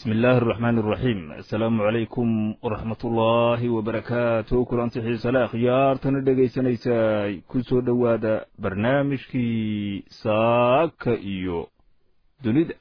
bismi illaahi araxmaan araxiim assalaamu calaykum waraxmat ullaahi wabarakaatu kulanti xiisale akhyaartana dhegaysanaysaay ku soo dhowaada barnaamijkii saaka iyo dunida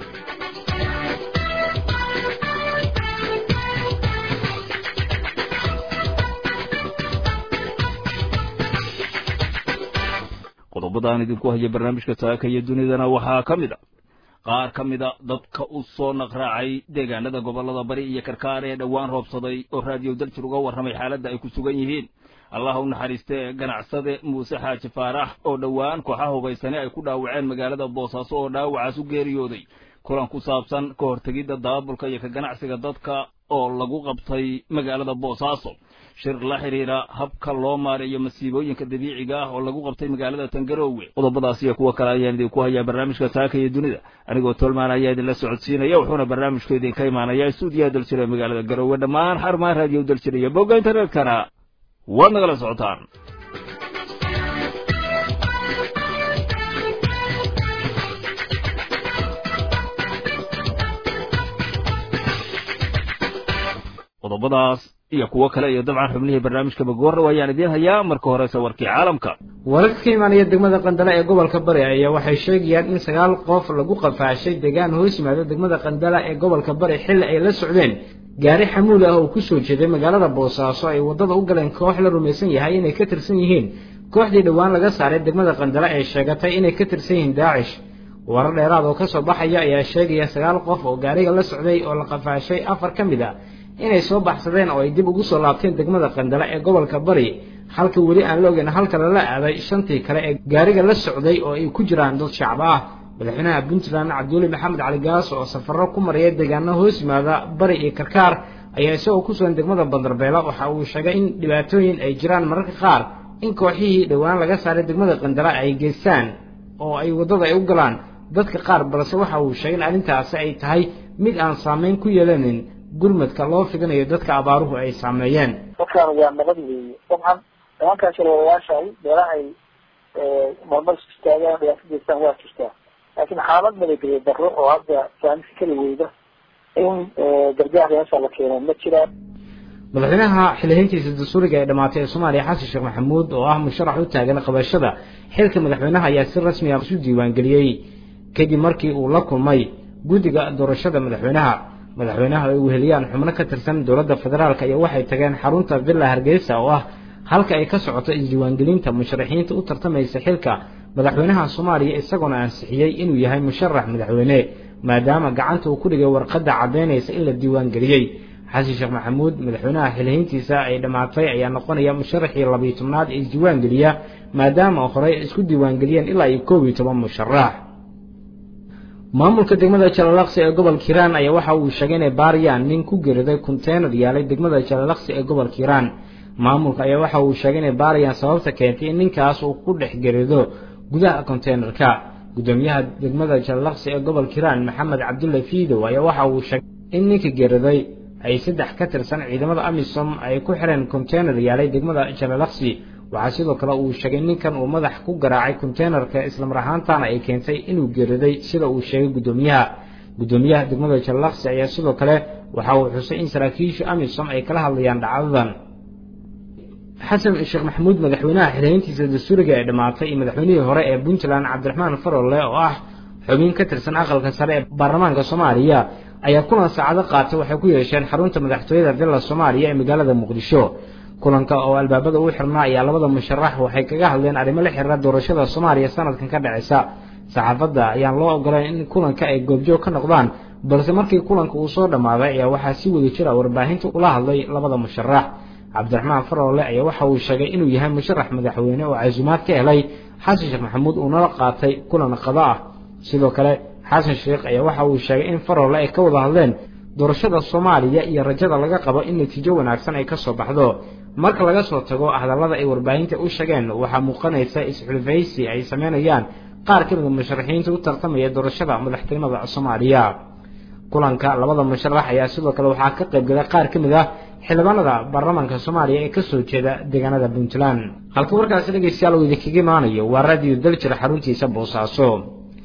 qodobadaan idinku haya barnaamijka saaka iyo dunidana waxaa ka mid a qaar ka mida dadka u soo naqraacay deegaanada gobollada bari iyo karkaar ee dhowaan roobsaday oo raadiyo daljir uga warramay xaaladda ay ku sugan yihiin allah u naxariistee ganacsade muuse xaaji faarax oo dhowaan kooxaha hubaysane ay ku dhaawaceen magaalada boosaaso oo dhaawacaas u geeriyooday kulan ku saabsan ka hortegidda daabulka iyo ka ganacsiga dadka oo lagu qabtay magaalada boosaaso shir la xidhiira habka loo maareeyo masiibooyinka dabiiciga ah oo lagu qabtay magaalada tangaroowe qodobadaas iyo kuwo kale ayaan idinku hayaa barnaamijka saaka iyo dunida anigoo tolmaan ayaa idinla socodsiinaya wuxuuna barnaamijku idinka imaanayaa stuudiyaha daljira ee magaalada garoowe dhammaan xarumaha raadiyo daljira iyo bogga internetkana waad nagala socotaan qodobadaas iyo kuwo kale iyo dabcan xubnihii barnaamijka magoorna waayaan idiin hayaa marka horese warkii caalamka wararka ka imaanaya degmada qandala ee gobolka bari ayaa waxay sheegayaan in sagaal qof lagu qafaashay deegaan hoos yimaado degmada qandala ee gobolka bari xilli ay la socdeen gaari xamuul ah oo ku soo jeeday magaalada boosaaso ay waddada u galeen koox la rumaysan yahay inay ka tirsan yihiin kooxdii dhowaan laga saaray degmada qandala ee sheegatay inay ka tirsan yihiin daacish warar dheeraad oo ka soo baxaya ayaa sheegaya sagaal qof oo gaariga la socday oo la qafaashay afar ka mid a inay soo baxsadeen oo ay dib ugu soo laabteen degmada qandala ee gobolka bari halka weli aan la ogeyn halka lala aaday shantii kale ee gaariga la socday oo ay ku jiraan dad shacab ah madaxweynaha puntland cabduuli maxamed cali gaas oo safarro ku maraya deegaano hoos yimaada bari iyo karkaar ayaa isagoo ku sugan degmada bandarbeela waxa uu sheegay in dhibaatooyin ay jiraan mararka qaar in kooxihii dhowaan laga saaray degmada qandala ay geystaan oo ay waddada ay u galaan dadka qaar balse waxa uu sheegay in arrintaasi ay tahay mid aan saameyn ku yeelanin gurmadka loo fidinayo dadka abaaruhu ay saameeyeen dadkaan waa nabad weeye dabcan nimankaan shalwalayaashaay meelahay marmar isku istaagaan dhibaato geystaan waa jirtaa laakiin xaalad nabadgelyo darro oo hadda saamisi keli weyda in gargaar meesha la keeno ma jiraan madaxweynaha xilihiintiisa dastuuriga ee dhamaatay ee soomaaliya xasan sheekh maxamuud oo ah musharax u taagan qabashada xilka madaxweynaha ayaa si rasmi ah isu diiwaangeliyey kadib markii uu la kulmay guddiga doorashada madaxweynaha madaxweynaha ay weheliyaan xubno ka tirsan dowladda federaalk iyo waxay tageen xarunta villa hargeysa oo ah halka ay ka socoto isdiiwaangelinta musharaxiinta u tartamaysa xilka madaxweynaha soomaaliya isagoona ansixiyey inuu yahay musharax madaxweyne maadaama gacanta uu ku dhigay warqadda caddaynaysa in la diiwaangeliyey xasan sheekh maxamuud madaxweynaha xilihiintiisa ay dhammaatay ayaa noqonaya musharaxii labiyo tobnaad ee isdiiwaangeliya maadaama horey isku diiwaangeliyeen ilaa iyo koob iyo toban musharax maamulka degmada jalalaqsi ee gobolka hiiraan ayaa waxa uu sheegay inay baariyaan nin ku geeriday konteynar yaalay degmada jalalaqsi ee gobolka hiiraan maamulka ayaa waxa uu sheegay inay baarayaan sababta keentay in ninkaas uu ku dhex gerido gudaha konteynerka gudoomiyaha degmada jalalaqsi ee gobolka hiiraan maxamed cabdulla fiidow ayaa waxa uu sheegay in ninka geeriday ay saddex ka tirsan ciidamada amisom ay ku xireen konteynar yaalay degmada jalalaqsi waxaa sidoo kale uu sheegay ninkan uu madax ku garaacay konteynerka islamar ahaantaana ay keentay inuu geeriday sida uu sheegay guddoomiyaha guddoomiyaha degmada jalalaqsi ayaa sidoo kale waxa uu xusay in saraakiisha amisom ay kala hadlayaan dhacdadan xasan sheekh maxamuud madaxweynaha xilihiintiisa dastuuriga ee dhammaatay iyo madaxweynihii hore ee puntland cabdiraxmaan farolle oo ah xubin ka tirsan aqalka sare ee baarlamaanka soomaaliya ayaa kulan saacado qaatay waxay ku yeesheen xarunta madaxtooyada villa soomaaliya ee magaalada muqdisho kulanka oo albaabada u xirnaa ayaa labada musharax waxay kaga hadleen arrimo la xiriira doorashada soomaaliya sanadkan ka dhaceysa saxaafadda ayaan loo ogolayn in kulanka ay goobjoog ka noqdaan balse markii kulanka uu soo dhammaaday ayaa waxaa si wada jira warbaahinta ula hadlay labada musharax cabdiraxmaan faroole ayaa waxa uu sheegay inuu yahay musharax madaxweyne oo casuumaad ka helay xasan sheekh maxamuud uu nala qaatay kulan qado ah sidoo kale xasan sheekh ayaa waxa uu sheegay in faroole ay ka wada hadleen doorashada soomaaliya iyo rajada laga qabo in natiijo wanaagsan ay ka soo baxdo marka laga soo tago hadallada ay warbaahinta u sheegeen waxaa muuqanaysa is-xulfaysi ay sameynayaan qaar ka mida musharaxiinta u tartamaya doorashada madaxtinimada soomaaliya kulanka labada musharax ayaa sidoo kale waxaa ka qayb galay qaar ka mid ah xildhibaanada baarlamaanka soomaaliya ee kasoo jeeda deegaanada puntland halka warkaasi dhegeystayaal uu idinkaga imaanayo waa raadiyo daljir xaruntiisa boosaaso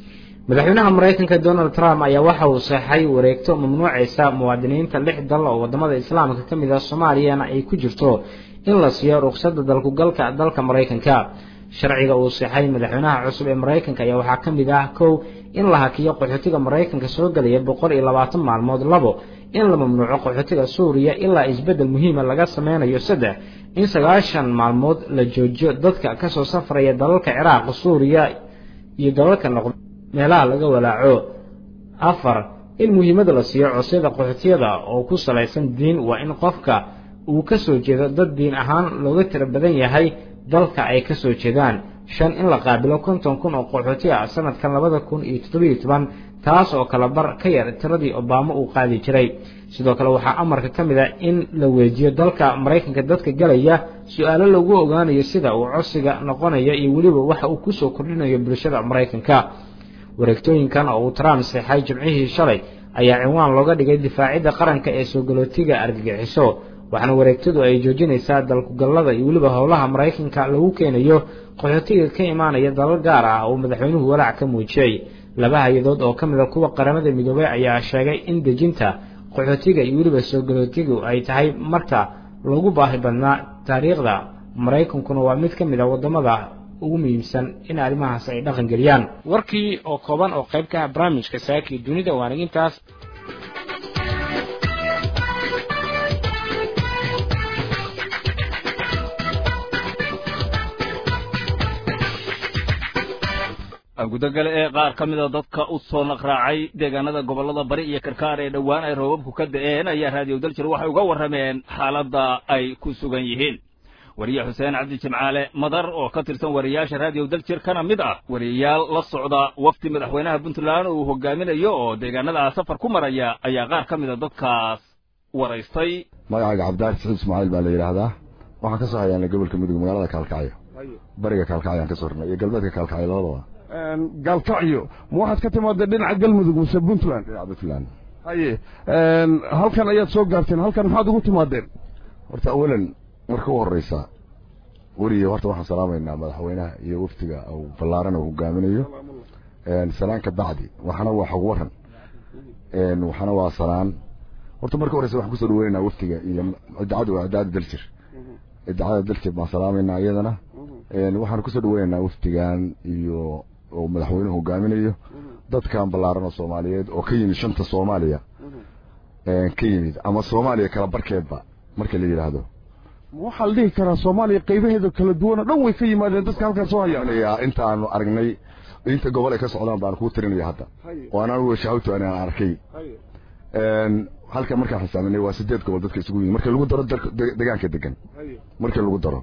madaxweynaha maraykanka donald trump ayaa waxa uu saxay wareegto mamnuucaysa muwaadiniinta lix dal oo wadamada islaamka ka mid ah soomaaliyana ay ku jirto in la siiyo ruqsadda dalkugalka dalka maraykanka sharciga uu saxay madaxweynaha cusub ee maraykanka ayaa waxaa ka mid ah kow in la hakiyo qaxootiga maraykanka soo gelaya boqol iyo labaatan maalmood labo in la mamnuuco qaxootiga suuriya ilaa isbeddel muhiima laga sameynayo saddex in sagaashan maalmood la joojiyo dadka kasoo safraya dalalka ciraaq suuriya iyo dalalka noqd meelaha laga walaaco afar in muhiimada la siiyo cosyada qaxootiyada oo ku salaysan diin waa in qofka uu ka soo jeedo dad diin ahaan looga tiro badan yahay dalka ay ka soo jeedaan shan in la qaabilo konton kun oo qaxooti ah sanadkan labada kun iyo toddobiyo toban taas oo kala bar ka yar tiradii obama uu qaadi jiray sidoo kale waxaa amarka ka mid a in la weejiyo dalka maraykanka dadka galaya su-aalo lagu ogaanayo sida uu codsiga noqonayo iyo weliba waxa uu kusoo kordhinayo bulshada maraykanka wareegtooyinkan oo uu trump seexay jimcihii shalay ayaa cinwaan looga dhigay difaacidda qaranka ee soo galootiga argagixiso waxaana wareegtadu ay joojinaysaa dalkugallada iyo weliba howlaha maraykanka lagu keenayo qaxootiga ka imaanaya dalal gaar ah oo madaxweynuhu walaac ka muujiyey laba hay-adood oo ka mid a kuwa qaramada midoobay ayaa sheegay in dejinta qaxootiga iyo weliba soo galootigu ay tahay marka lagu baahi badnaa taariikhda maraykankuna waa mid ka mid a wadamada ugu muhiimsan in arrimahaas ay dhaqan geliyaan warkii oo kooban oo qayb ka ah barnaamijka saakii dunida waanigintaas gudagale ee qaar ka mida dadka u soo naqraacay deegaanada gobollada bari iyo karkaar ee dhowaan ay roobabku ka da'een ayaa raadiyo daljir waxay uga warrameen xaaladda ay ku sugan yihiin wariye xuseen cabdi jimcaale madar oo ka tirsan wariyaasha raadiyo daljir kana mid ah wariyayaal la socda wafdi madaxweynaha puntland uu hogaaminayo oo deegaanada safar ku maraya ayaa qaar ka mida dadkaas waraystay magacayga cabdiraxi saxiib ismaaciil baa la yidhaahdaa waxaan ka soo hayaanay gobolka mudug magaalada kaalkacyo bariga kaalkacyo aan ka soo rnay iyo galbeedka kaalkacyo labadaba gaalkacyo ma waxaad ka timaadeen dhinaca galmudug mise puntland dhinaca puntland haye halkan ayaad soo gaarteen halkan maxaad ugu timaadeen horta awalan marka u horeysa weriye horta waxaan salaamaynaa madaxweynaha iyo wafdiga uu ballaaran uu hogaaminayo salaan ka bacdi waxana waa xog waran waxana waa salaan horta marka horeysa waxaan kusoo dhaweynaynaa wafdiga iyo idaacada waa idaacada daljir idaacada daljir baan salaamaynaa iyadana waxaan kusoo dhaweynaynaa wafdigan iyo oo madaxweynuhu hogaaminayo dadkan ballaaran oo soomaaliyeed oo ka yimid shanta soomaaliya ka yimid ama soomaaliya kala barkeedba marka la yidhaahdo waxaa la dhihi karaa soomaaliya qaybaheeda kala duwan oo dhan way ka yimaadeen dadka halkan soo hayaan intaanu aragnay inta gobol ay ka socdaan baan kuu tirinaya hadda oo anaan weshahawto anaan arkay halkan markaan xisaaminay waa sideed gobol dadka isugu yimid marka lagu daro degaanka degan markii lagu daro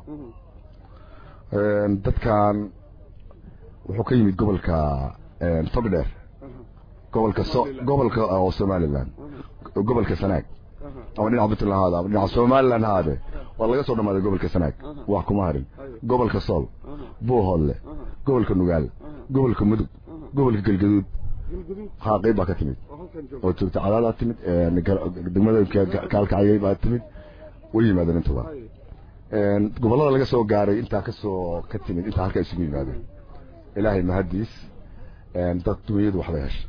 dadkan wuxuu ka yimid gobolka togdheer gobolka so gobolka oo somaliland gobolka sanaag ama dhinaca puntland haada ama dhinaca somaliland haade waa laga soo dhamaaday gobolka sanaag wax kuma harin gobolka sool buuhoodle gobolka nugaal gobolka mudug gobolka galgaduud haa qayb baa ka timid oo joogta cadaadaa timid degmada kaalkacayay baa timid way yimaadeen intuba gobollada laga soo gaaray intaa kasoo ka timid intaa halkaa isugu yimaadeen ilaahay mahadiis dad dunyadu waxbay hesha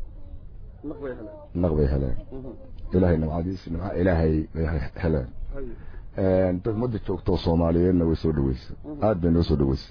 naq bay heleen ilaahay nimcadiis nimca ilaahay bay heleen dad ummadda joogtoo soomaaliyeedna way soo dhaweysay aad bay noo soo dhaweysay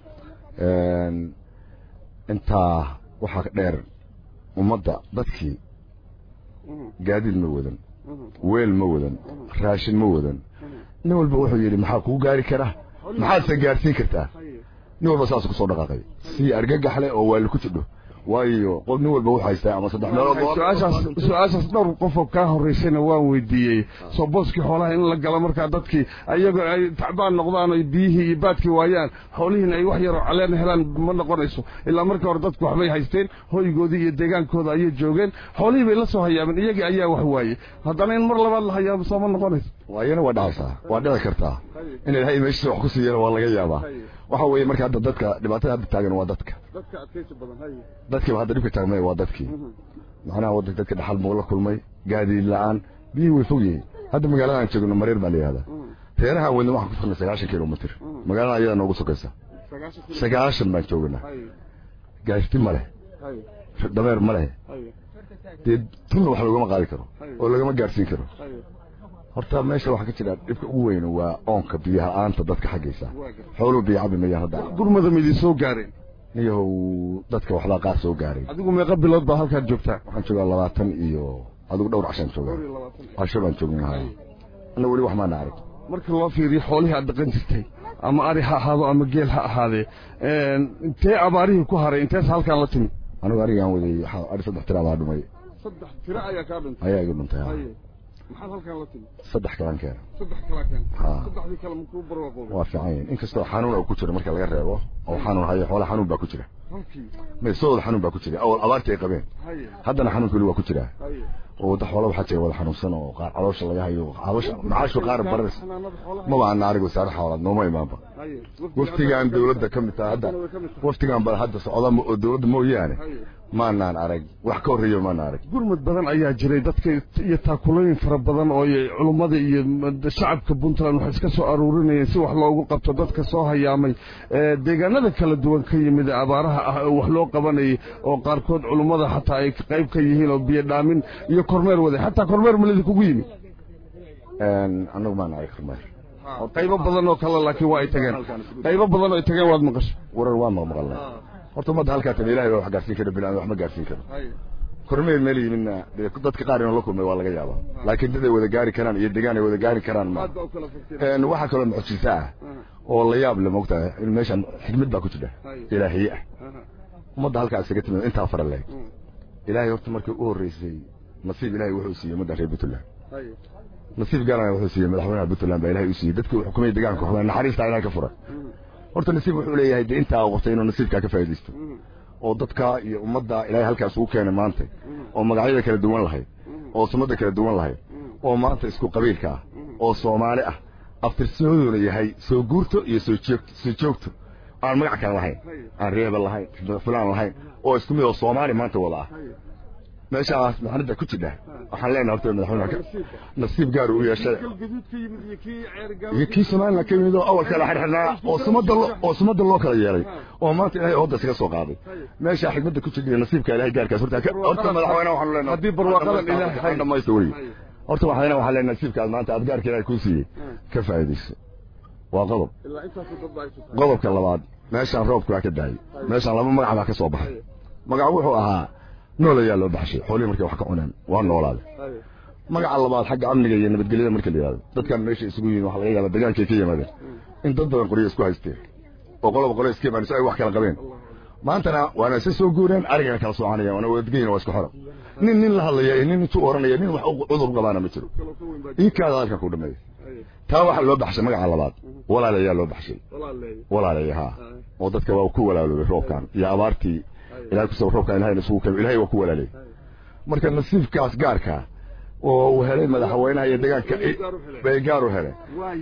intaa waxaa dheer ummadda dadkii gaadiid ma wadan weel ma wadan raashin ma wadan nin walba wuxuu yidhi maxaa kuu gaari kara maxaadse gaarsiin kartaa nin walba saas kusoo dhaqaaqay si argagax leh oo waali ku jidho waayo qof nin walba wuxuu haystaa ama saddex meelood su-aashaas su-aashaas dhowr qofoo kaa horreysayna waan weydiiyey soo booskii xoolaha in la galo markaa dadkii ayagoo ay tacbaan noqdaan oy biyihii iyo baadkii waayaan xoolihiina ay wax yaroo caleen helaan ma noqonayso ilaa markii hore dadku waxbay haysteen hoygoodii iyo deegaankooda ayay joogeen xoolihii bay la soo hayaabeen iyagii ayaa wax waayey haddana in mar labaad la hayaabo soo ma noqonayso waayana waa dhacaysaa waa dhici kartaa in ilaahay meeshiisa wax ku siiyana waa laga yaabaa waxa weeye marka hadda dadka dhibaatada hadda taagan waa dadka dadka adkaysi badan hay dadkiiba hadda dhibka taagmay waa dadkii macnaha wadanka dadka dhaxal muu la kulmay gaadiid la-aan biyihii way fog yihiin hadda magaalada aan joogno mareer baa la yihahdaa reeraha wadna waxaan ku sugnay sagaashan kilomitr magaalada ayada noogu sokaysa sagaashan baan joognaa gaashti ma leh dameer ma lehe dee tunna wax loogama qaadi karo oo lagama gaadhsiin karo horta meesha waxaa ka jira dhibka ugu weyn waa oonka biyaha aanta dadka xaggaysa xooluhu biyo cabi mayaan hadda gurmada ma idin soo gaareen niyahow dadka waxbaa qaar soo gaaray adigu meeqa bilood baa halkaad joogtaa waxaan joogaa labaatan iyo adigu dhowr cashaan joogaa casho baan joognahay anna weli wax maana arag marka loo fiiriyo xoolihii aad dhaqan jirtay ama ari ha ahaado ama geel ha ahaadee intee abaarihii ku haray intees halkaan la timi anigu arigaan waday waxaa ari saddex tira baa dhumay saddex tiro ayaa kaa dhintay ayaa igu dhuntay ha. maxaad halkaan la timi saddex kalan keena saddex kala keen Ha. saddexdii kale makuu barwaaqoobay waa fiican yihiin inkastoo xanuun uu ku jiro marka laga reebo oo xanuun hayo xoolaha xanuun baa ku jira halkii meesooda xanuun baa ku jira awal abaartii ay qabeen haye haddana xanuunka weli waa ku jiraa haye oo wadda xoola waxaa jira wada xanuunsan oo qaar caloosha laga hayo caloosha macaashu qaar baras xanaanada xoolaha maba ana arig wasaare xoolaad nooma imaanba haye waftigaan dawladda ka mid taha hadda waftigaan ba hadda socda mo- oo dawladda mooyaane maanaan arag wax ka horreeyo maanaan arag gurmad badan ayaa jiray dadka iyo taakulooyin fara badan oo ay culummada iyo shacabka puntland waxay iska soo aruurinayeen si wax loogu qabto dadka soo hayaamay ee deegaanada kala duwan ka yimid ee abaaraha ah oo wax loo qabanayay oo qaarkood culummada xataa ay qayb ka yihiin oo biyo dhaamin iyo kormeer waday xataa kormeer malidi kugu yimid annagu maana arag kormeer qaybo badan oo kale laakiin waa ay tageen qaybo badan oo ay tageen waad maqashay warar waa maqmaqalnay horta ummadda halkaa tabe ilahay baa wax gaarsiin kara bini wax ma gaarsiin karo kormeer meel yimidna dee dadka qaar inuu la kulmay waa laga yaabaa laakiin dad ay wada gaari karaan iyo degaan ay wada gaari karaan ma waxaa kaloo mucjisa ah oo la yaab le moogtahay in meeshan xikmad baa ku jira ilaahiye ah ummadda halkaa isaga timid intaa fara leeg ilaahay horta markii u horreysay nasiib ilaahay wuxuu siiyey ummadda reer puntland nasiib gaarana wuxuu siiyey madaxweynaha puntland baa ilaahay u siiyey dadkii uu xukumay deegaanka xukumay naxariistaa ilahay ka furay horta nasiib wuxuu leeyahay dee intaa qabtay inuu nasiibkaa ka faa'iidaysto oo dadka iyo ummadda ilaahay halkaas ugu keenay maanta oo magacyada kala duwan lahayd oo sumadda kala duwan lahayd oo maanta isku qabiilka ah oo soomaali ah aftirsimadoona yahay soo guurto iyo soo joogto soo joogto aan magac kale lahayn aan reebel lahayn fulaan lahayn oo isku mid oo soomaali maanta wada ah meeshaas maxanada ku jidha waxaan leenahay horta madaxweynaha nasiib gaar u yeeshay iyo kii somaliland ka yimid oo awalka la xirxirnaa oo sumadda oo sumadda loo kala yeelay oo maanta ilaahay hooda iskaga soo qaaday meesha xigmadda ku jidha nasiibka ilaahay gaarkaas horta horta madaxweynaha waxaan leenahay haddii barwaaqadan ilaahay dhamaysta weli horta waxaan waxaan leenahay nasiibkaas maanta aad gaarka ilaahay kuu siiyey ka faa'iidayso waa qodob qodobka labaad meeshaan roobku waa ka daayay meeshaan laba magac baa ka soo baxay magac wuxuu ahaa nool ayaa loo baxshay xoolihii markay wax ka cuneen waa noolaaday magaca labaad xagga amniga iyo nabadgelyada marka la yidhahdo dadkan meesha isugu yihiin waxa laga yaabaa degaankay ka yimaadeen in dad badan qoryo isku haysteen oo qoloba qolo iska imaan si ay wax kala qabeen maantana waana isa soo guureen arigana kala soconayaan waana wadgeyn waa isku xoro nin nin la hadlaya iyo nin intuu oranaya nin wax cudur qabaana ma jiro iinkaada halkan ku dhameeya taa waxaa loo baxshay magaca labaad walaal ayaa loo baxshay walaalay haa oo dadka waa ku walaaloobay roobkan iyo abaartii ilahay kusoo roobkan ilahayna isugu keenay ilahay waa ku walaalay marka nasiibkaas gaarka oo uu helay madaxweynaha iyo deegaanka bay gaar u heleen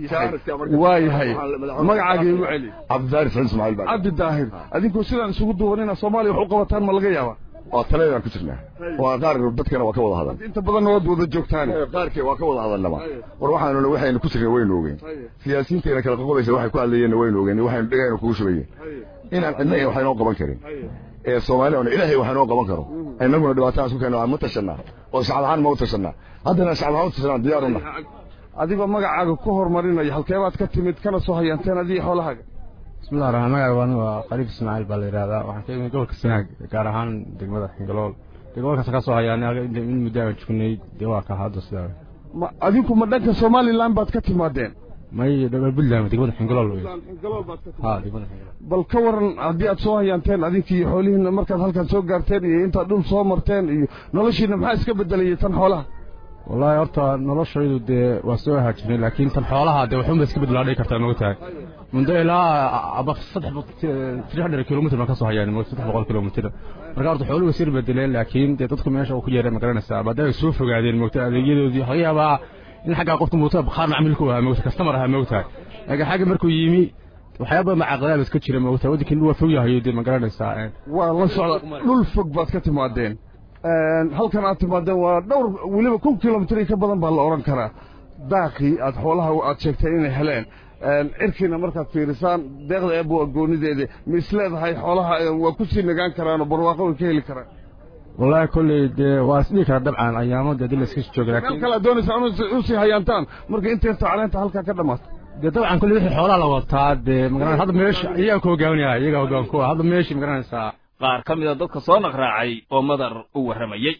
waa yahay magacaagii igu celi cabdidaahir saciid ismaaciil baa cabdi daahir adinkoo sidaan isugu duuban inaad soomaaliya wax u qabataan ma laga yaabaa waa taladaan ku jirnaa waa qaar dadkana waa ka wada hadal inta badanna waad wada joogtaan qaarkii waa ka wada hadalnaba war waxaanu waxaynu ku jirnay waynu ogeyn siyaasiyiinteena kala qoqobaysa waxay ku hadlayeenna waynu ogeyn waxaynu dhegaynu kugu shubayeen inaan cidna iyo waxaynoo qaban karin ee soomaaliya ona ilaahay waxaynoo qaban karo innaguna dhibaatadan isku keena ma tashanaa oo shacab ahaan ma u tashanaa haddana shacab ahaan u tashanaa diyaaruna adigoo magacaaga ku horumarinaya halkeebaad ka timid kana soo hayaanteen adiga xoolahaaga bismillahi raxmaan magacaaga anigu waa qariib ismaaciil baa la yidhahdaa waxaan ka imid gobolka sanaag gaar ahaan degmada xingalool dee gobolkaas ka soo hayaanay in muddo aan joognay dee waa ka hadda sidaa ma adinku ma dhanka somaliland baad ka timaadeen may dhawaa puntland degmada xingalool wey ha degmada xingalool bal ka waran haddii aad soo hayaanteen adinkii xoolihiina markaad halkan soo gaarteen iyo intaad dhul soo marteen iyo noloshiina maxaa iska bedelayay tan xoolaha wallaahi horta noloshaydu dee waa soo haajirnay laakiin tan xoolaha dee waxunba iska bedelaa dhihi kartaa moga tahay mundo ilaa aba saddex hundred kilomitr baan ka soo hayaan saddex boqol kilomitr marka horta xooluhu sir bedeleen laakiin dee dadku meesha uu ku yeeray ma garanaysaa maadaama ay soo fogaadeen moogta adeegyadoodii laga yaabaa in xaggaa qofka moogta qaar macmiilku ahaa moogta kastamar ahaa moogtahay laakiin xagga markuu yimi waxyaaba macaqadaab iska jira moogta waddankiin waa fog yahayo dee ma garanaysaa waa la socda dhul fog baad ka timaadeen halkan aad timaadeen waa dhowr weliba kun kilomitr ka badan baa la odhan karaa daaqii aad xoolaha aad sheegtay inay heleen cirkiina markaad fiirisaan deeqda eebba waa goonideeda ma isleedahay xoolaha waa ku sii nagaan karaanoo barwaaqo way ka heli karaan wallaahi kolley dee waa isdhihi karaa dabcan ayaamo dee dil iska jooga meel laakiin kale doonaysa usii hayaantaan marka inteento caleenta halkaa ka dhamaato dee dabcan kolley wixii xoolaha la wataa dee magaranaysa hadda meesha iyagaa ku hogaaminaya iyagaa hogaan ku ah hadda meeshii magaranaysaa qaar ka mida dadka soo naqraacay oo madar u warramayey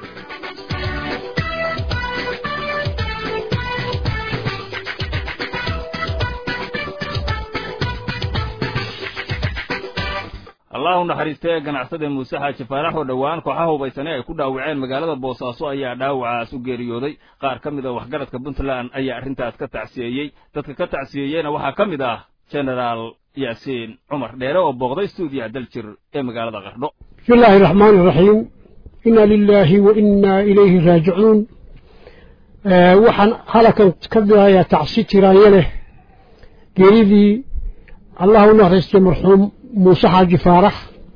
allahu naxariistee ganacsade muuse xaaji faarax oo dhowaan kooxaha hubaysane ay ku dhaawaceen magaalada boosaaso ayaa dhaawacaas u geeriyooday qaar ka mid a waxgaradka puntland ayaa arrintaas ka tacsiyeeyey dadka ka tacsiyeeyeyna waxaa ka mid ah genaraal yaasiin cumar dheere oo booqday stuudiyaha daljir ee magaalada qardho بسم الله الرحمن الرحيم إنا لله وإنا إليه راجعون آه وحن هلكا كذا يا تعصي تيرانيله قريبي الله نهرست مرحوم موسى حاج فارح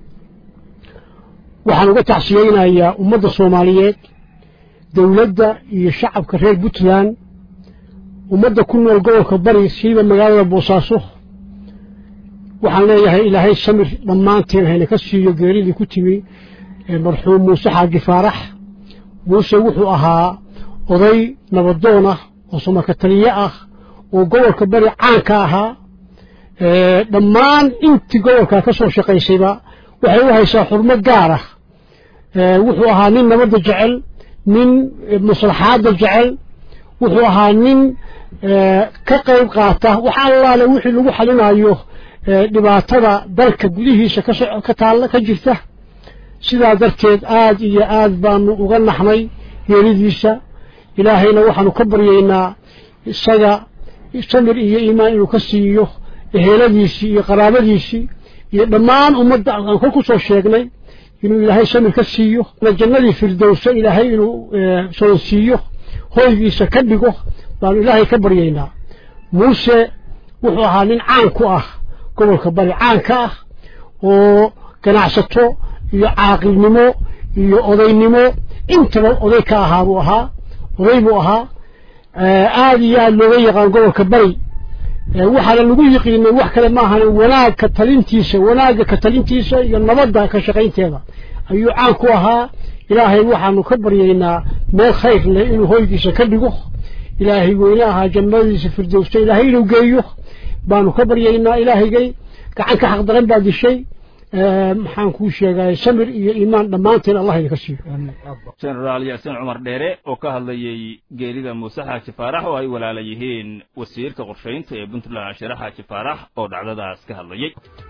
وحن uga tacsiyeynayaa ummadda soomaaliyeed dowladda iyo shacabka reer puntland ummadda ku nool gobolka bari siiba magaalada boosaaso waxaan leeyahay ilaahay samir dhammaanteen hayna ka siiyo geeridii ku timi marxuum muuse xaaji faarax muuse wuxuu ahaa oday nabadoon ah oo samaka taliye ah oo gobolka bari caanka ahaa dhammaan intii gobolka ka soo shaqaysayba waxay u haysaa xurmo gaar ah wuxuu ahaa nin nabadda jecel nin maslaxaadda jecel wuxuu ahaa nin ka qayb qaata wax allaale wixii lagu xalinayo dhibaatada dalka gudihiisa ka taalla ka jirta sidaa darteed aad iyo aad baanu uga naxnay geeridiisa ilaahayna waxaanu ka baryaynaa isaga samir iyo iimaan inuu ka siiyo eheladiisii iyo qaraabadiisii iyo dhammaan ummadda aan kor ku soo sheegnay inuu ilaahay samir ka siiyo jannadii firdowsa ilaahay inuu soonsiiyo hoygiisa ka dhigo baanu ilaahay ka baryaynaa muuse wuxuu ahaa nin caan ku ah gobolka bari caanka ah oo ganacsato iyo caaqilnimo iyo odaynimo intaba oday ka ahaa buu ahaa oday buu ahaa aad iyo aad looga yaqaan gobolka bari waxaana lagu yiqiinay wax kale maahan wanaag ka talintiisa wanaagga ka talintiisa iyo nabadda ka shaqaynteeda ayuu caan ku ahaa ilaahay waxaanu ka baryaynaa meel khayr leh inuu hoygiisa ka dhigo ilaahay weyne ahaa jannadiisa firdowsta ilaahay inuu geeyo baanu ka baryaynaa ilaahaygay gacan ka xaqdaran baa dishay maxaan kuu sheegay samir iyo iimaan dhammaanteen allah idinka siiyo genaraal yaasiin cumar dheere oo ka hadlayey geerida muuse xaaji faarax oo ay walaala yihiin wasiirka qorshaynta ee puntland shire xaaji faarax oo dhacdadaas ka hadlayey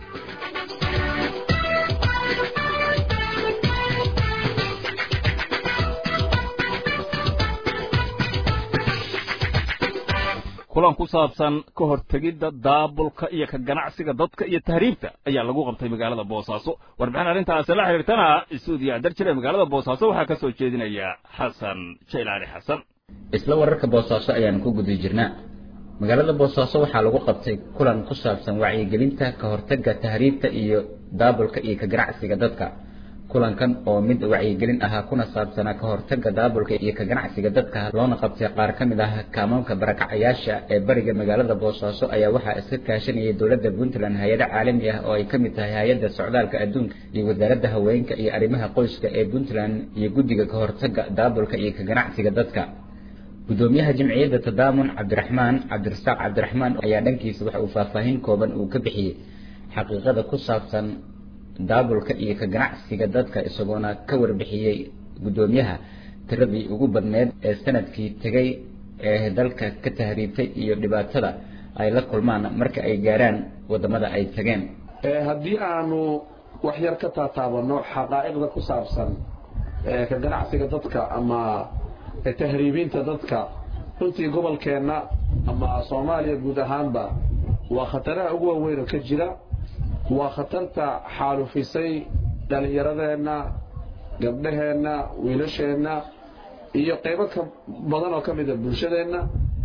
kulan ku saabsan ka hortegidda daabulka iyo ka ganacsiga dadka iyo tahriibta ayaa lagu qabtay magaalada boosaaso warbixin arrintaasi la xiriirtana stuudiya darjir ee magaalada boosaaso waxaa ka soo jeedinaya xasan jaylaani xasan isla wararka boosaaso ayaanu ku guda jirnaa magaalada boosaaso waxaa lagu qabtay kulan ku saabsan wacyigelinta ka hortagga tahriibta iyo daabulka iyo ka ganacsiga dadka kulankan oo mid wacyigelin ahaa kuna saabsanaa ka hortagga daabulka iyo ka ganacsiga dadka loona qabtay qaar ka mid ah kaamaamka barakacayaasha ee bariga magaalada boosaaso ayaa waxaa iska kaashanayay dowladda puntland hay-ado caalami ah oo ay ka mid tahay hay-adda socdaalka adduunka iyo wasaaradda haweenka iyo arrimaha qoyska ee puntland iyo guddiga ka hortagga daabulka iyo ka ganacsiga dadka gudoomiyaha jimciyadda tadaamun cabdiraxmaan cabdirasaaq cabdiraxmaan ayaa dhankiisa waxa uu faahfaahin kooban uu ka bixiyey xaqiiqada ku saabsan daabulka iyo ka ganacsiga dadka isagoona ka warbixiyey guddoomiyaha tiradii ugu badneed ee sanadkii tegay ee dalka ka tahriibtay iyo dhibaatada ay la kulmaan marka ay gaaraan wadamada ay tageen haddii aanu wax yar ka taataabano xaqaa'iqda ku saabsan ka ganacsiga dadka ama tahriibinta dadka runtii gobolkeenna ama soomaaliya guud ahaanba waa khataraha ugu waaweyn oo ka jira waa khatarta xaalufisay dhallinyaradeenna gabdhaheenna wiilasheenna iyo qaybo ka badan oo ka mida bulshadeenna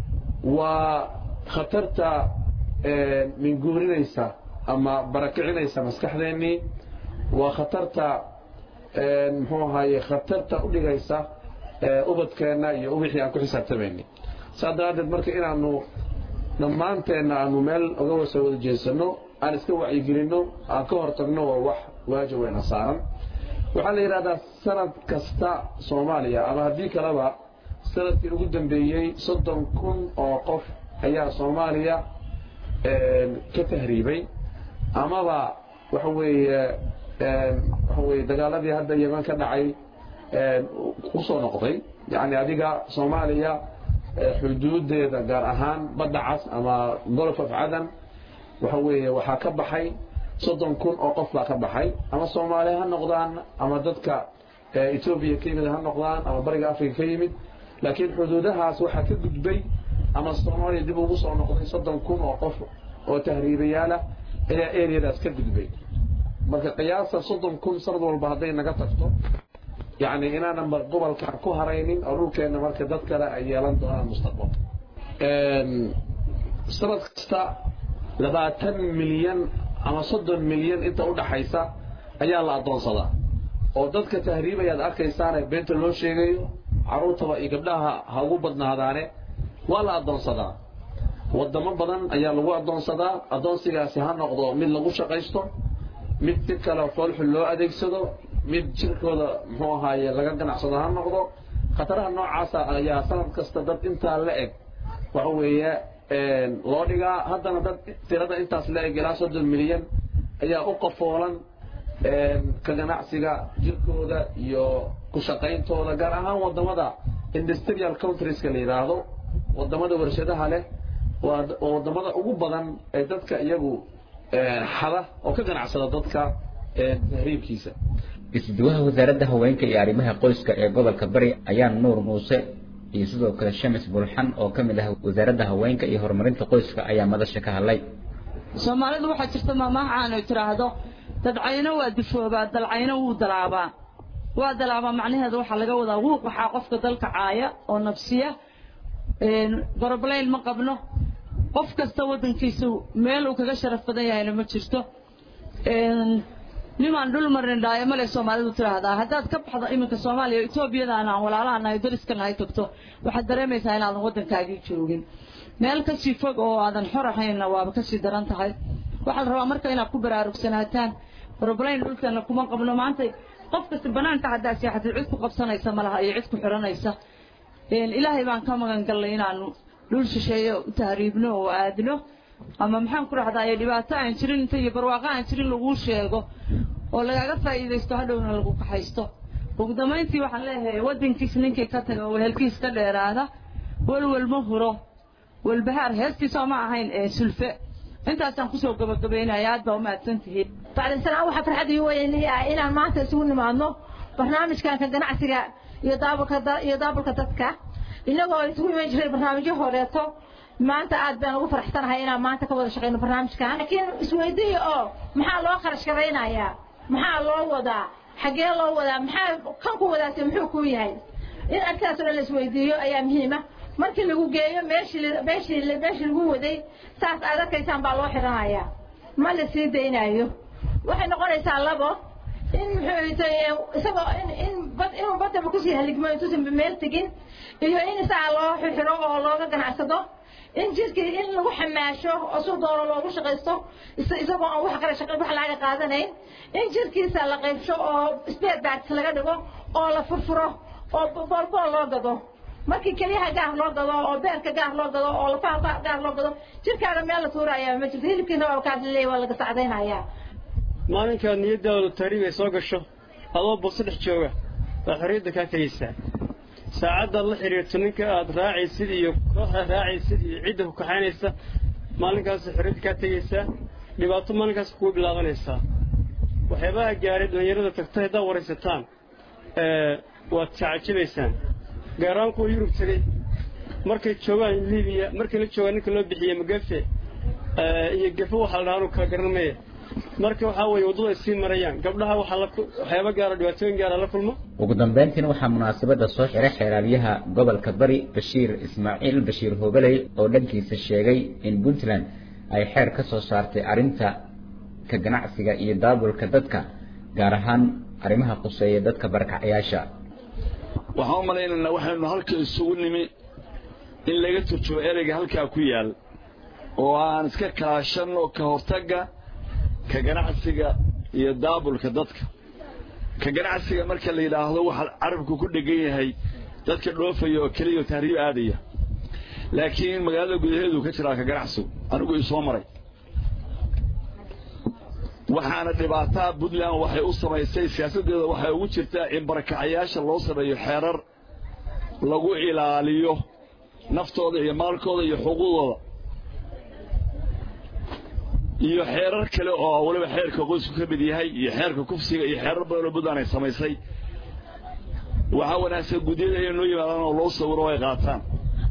waa khatarta minguurinaysa ama barakicinaysa maskaxdeennii waa khatarta muxuu ahaye khatarta u dhigaysa ubadkeenna iyo wixii aan ku xisaabtamaynay saas daraaddeed marka inaanu dhammaanteenna aanu meel oga wasa wada jeedsano aan iska wacyigelinno aan ka hortagno waa wax waajib weyna saaran waxaa la yidhahdaa sanad kasta soomaaliya ama haddii kaleba sanadkii ugu dambeeyey soddon kun oo qof ayaa soomaaliya ka tahriibay amaba waxa weeye waxa weeye dagaaladii hadda yeman ka dhacay kusoo noqday yacni adiga soomaaliya xuduudeeda gaar ahaan badda cas ama golf of cadan waxa weeye waxaa ka baxay soddon kun oo qof baa ka baxay ama soomaali ha noqdaan ama dadka etoobiya ka yimid ha noqdaan ama bariga africa ka yimid laakiin xuduudahaas waxaa ka gudbay ama soomaaliya dib ugu soo noqday soddon kun oo qof oo tahriibayaalah ayaa areadaas ka gudbay marka qiyaasa soddon kun sanad walba hadday naga tagto yacni inaanan gobolkan ku haraynin oo dhulkeenna marka dad kale ay yeelan doonaan mustaqbal sanad kasta labaatan milyan ama soddon milyan inta u dhaxaysa ayaa la addoonsadaa oo dadka tahriibayaad arkaysaane beenta loo sheegayo carruurtaba iyo gabdhaha ha ugu badnaadaane waa la addoonsadaa waddamo badan ayaa lagu addoonsadaa addoonsigaasi ha noqdo mid lagu shaqaysto mid si kale foolxun loo adeegsado mid jirkooda muxuu ahaaye laga ganacsado ha noqdo khataraha noocaasa ayaa sanad kasta dad intaa la eg waxa weeye loo dhigaa haddana dad tirada intaas la eg ilaa soddon milyan ayaa u qafoolan ka ganacsiga jirkooda iyo ku shaqayntooda gaar ahaan waddamada industrial countrieska la yidhaahdo waddamada warshadaha leh waa waddamada ugu badan ee dadka iyagu xada oo ka ganacsada dadka tahriibkiisa isduwaha wasaaradda haweenka iyo arrimaha qoyska ee gobolka bari ayaa nuur muuse iyo sidoo kale shamis bulxan oo ka mid ah wasaaradda haweenka iyo horumarinta qoyska ayaa madasha ka hadlay soomaalidu waxaa jirta maamaha aanu tiraahdo dadcayno waa dufoobaa dalcayno wuu dalaabaa waa dalaabaa macnaheeda waxaa laga wadaa wuuq waxaa qofka dalka caaya oo nafsiya goroblayn ma qabno qof kasta waddankiisa meel uu kaga sharaf badan yahayna ma jirto nimaan dhul marin dhaayo male soomaalidu tiraahdaa haddaad ka baxdo iminka soomaaliya etoobiyadaan aan walaalaha nahay dariskana ay tagto waxaad dareemaysaa inaadan waddankaagii joogin meel kasii fog oo aadan xor ahaynna waaba kasii daran tahay waxaa la rabaa marka inaad ku baraarugsanaataan roblayn dhulkeena kuma qabno maanta qof kasta banaanka haddaa seexatid cid ku qabsanaysa malaha iyo cid ku xiranaysa ilaahay baan ka magan gallay inaanu dhul shisheeye u tahriibno oo aadno ama maxaan ku rahdaa dhibaato aan jirin inta iyo barwaaqo aan jirin laguu sheego oo lagaaga faa'iidaysto hadhowna lagu kaxaysto ugu dambayntii waxaan leeyahay waddankiis ninkii ka taga oo wehelkiis ka dheeraada walwal ma huro walbahaar heestiisoo ma ahayn ee sulfe intaasaan kusoo gabagabaynaya aad baa umahadsan tihiin bacdinsanaan waxaa farxad ii weynaya inaan maanta isugu nimaadno barnaamijkan ka ganacsiga iyo daabulka iyo daabulka dadka inagoo isugu iman jiray barnaamijyo horeeto maanta aad baan ugu faraxsanahay inaan maanta ka wada shaqeyno barnaamijkan laakiin isweydiiya oo maxaa loo kharash garaynayaa maxaa loo wadaa xaggee loo wadaa maxaa kan ku wadaase muxuu kuu yahay in arkaas oo dhan la isweydiiyo ayaa muhiima markii lagu geeyo meeshii meeshii meeshii lagu waday saas aad arkaysaan baa loo xidhanayaa ma la sii daynayo waxay noqonaysaa labo in muxuu isagoo in in bad inuu badaba kusii haligmo intuusan meel tegin iyo in isaga loo xiro oo looga ganacsado in jirkii in lagu xamaasho oo si doono loogu shaqaysto isagoo aan wax kale shaqa wax laga qaadanayn in jirkiisa la qaybsho oo spare parts laga dhigo oo la furfuro oo boolbool loo gado markii keliyaha gaar loo gado oo beerka gaar loo gado oo lafaha gaar loo gado jirkaaga meel la tuuraya ma jirto hilibkiina waa kaas leeyahay waa laga sacdaynayaa maalinkaad niyadaadu tahriib ay soo gasho adoo bogso dhex jooga waad xorriyadda kaa tegaysaa saacaddaad la xidhiirto ninka aad raacaysid iyo kooxda raacaysid iyo cidda ku kaxaynaysa maalinkaas xorriyadda kaa tegaysaa dhibaato maalinkaas kugu bilaabanaysaa waxyaabaha gaaray dhallinyarada tagta haddaad waraysataan waad tacajabaysaan gaaraan kuwa yurub tegey markay joogaan libiya markay la joogaan ninka loo bixiye magafe iyo gafe waxaa la dhahaa anu kala garan maya marka waxaa weeye waddada ay sii marayaan gabdhaha waxaa waxyaaba gaara dhibaatooyin gaara la kulmo ugu dambayntiina waxaa munaasabadda soo xiray xeeraalyaha gobolka bari bashiir ismaaciil bashiir hoogaley oo dhankiisa sheegay in puntland ay xeer ka soo saartay arrinta ka ganacsiga iyo daabulka dadka gaar ahaan arrimaha quseeya dadka barakacayaasha waxaan u malaynaynaa waxaynu halka isugu nimi in laga turjubo ereyga halkaa ku yaal oo aan iska kaashanno ka hortagga ka ganacsiga iyo daabulka dadka ka ganacsiga marka la yidhaahdo waxaa carabku ku dhegan yahay dadka dhoofaya oo keliya oo tahriib aadaya laakiin magaalada gudaheedu ka jiraa ka ganacsigu anigu ii soo maray waxaana dhibaataa puntland waxay u samaysay siyaasaddeeda waxay ugu jirtaa in barakacayaasha loo sameeyo xeerar lagu ilaaliyo naftooda iyo maalkooda iyo xuquuqdooda iyo xeerar kale oo weliba xeerka qoysku ka mid yahay iyo xeerka kufsiga iyo xeerar badan oo puntland ay samaysay waxaa wanaagsan gudyada inay noo yimaadaan oo loo sawiro oo ay qaataan